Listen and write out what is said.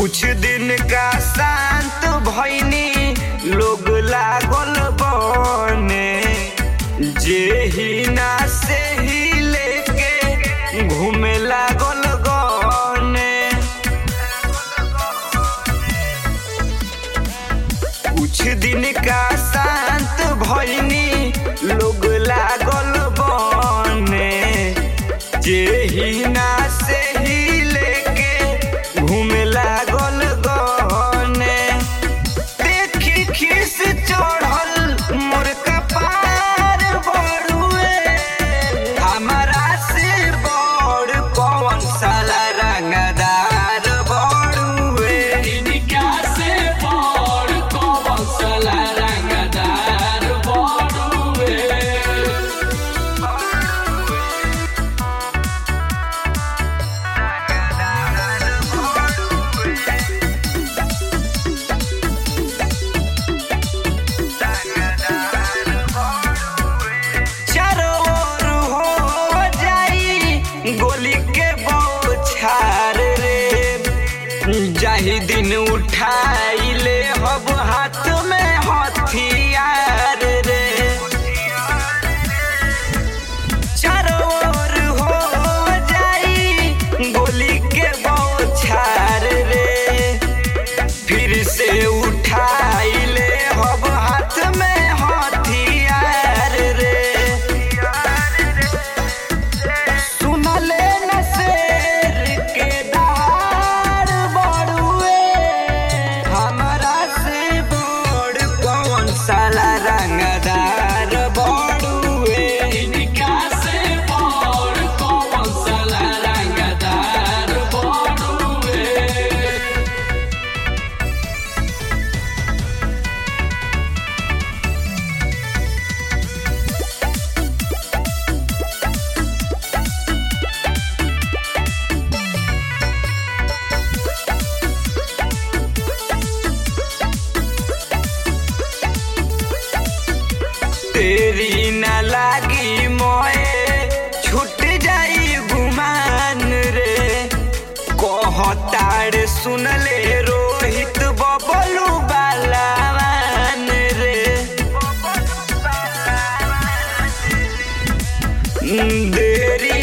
कुछ दिन का शांत भैनी लोग लागल बने जे ही ना से ही लेके घूमे लागल गने कुछ दिन का शांत भैनी लोग लागल बने जे ही ना से ही लेके घूमे लागल गने देखी खीस चढ़ल मोर कपार बड़ुए हमारा से बड़ कौन साला रंगदार बड़ुए इनका से बड़ कौन साला रंगदार बड़ुए चारों ओर हो जाई गोली के बौछार रे जाही दिन उठाई ले हब हाथ में हथियार रे चारों ओर हो जाई गोली के बौछार रे फिर से उठाई ले हब हाथ में हथियार रे सुनले न शेर के दहाड़ बड़ुए हमरा से बड़ कौन साला रंगदार बड़ुए इनका से बड़ कौन साला रंगदार बड़ुए तेरी न लागी मोए छूट जाई गुमान रे कहताड़ सुनले रोहित बबलू बालावान रे देरी